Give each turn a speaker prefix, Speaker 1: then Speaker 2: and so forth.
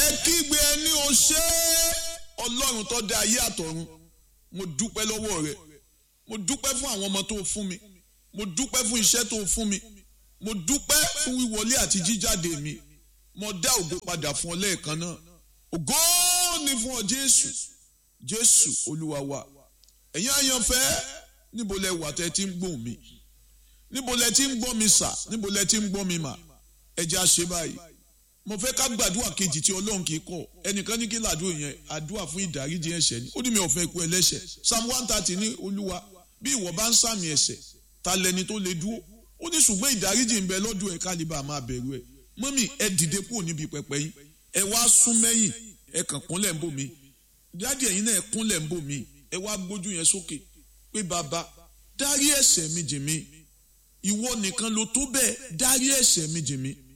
Speaker 1: kígbe ẹni o ṣé ọlọ́run tó dá ayé àtọ̀run mo dúpẹ́ lọ́wọ́ rẹ mo dúpẹ́ fún àwọn ọmọ tó o fún mi mo dúpẹ́ fún iṣẹ́ tó o fún mi mo dúpẹ́ fún wíwọlé àti jíjáde mi mo dá ògo padà fún ọ lẹ́ẹ̀kan náà ògo ni fún ọ jésù jésù olúwa wa ẹ̀yin àyànfẹ́ níbo lẹ wà tẹ́ ti ń gbóhùn mi níbo lẹ ti ń gbọ́ mi sà níbo lẹ ti ń gbọ́ mi mà ẹ jẹ́ àṣẹ báyìí mo fẹ́ ká gbàdúrà kejì tí ọlọ́run kì í kọ̀ ẹnìkan ní kí làdúrà yẹn àdúrà fún ìdáríjì ẹ̀ṣẹ̀ ni ó ní mi ò fẹ́ kú ẹlẹ́ṣẹ̀ psalm one thirty ní olúwa bí ìwọ bá ń sàmì ẹ̀ṣẹ̀ ta lẹni tó lè dúró ó ní ṣùgbọ́n ìdáríjì ń bẹ lọ́dún ẹ̀ kálíbà máa bẹ̀rù ẹ̀ mọ́mì ẹ dìde kúrò níbi pẹpẹ yín ẹ wá sún mẹ́yìn ẹ kàn kúnlẹ̀ ń bò mí dáàdì ẹ̀yin náà ẹ kúnlẹ̀ ń bò mí ẹ wá gbójú yẹn sókè pé bàbá dárí ẹ̀ṣẹ̀ mi jì mí ìwọ nìkan ló tó bẹ́ẹ̀ dárí ẹ̀ṣẹ̀ mi jì mí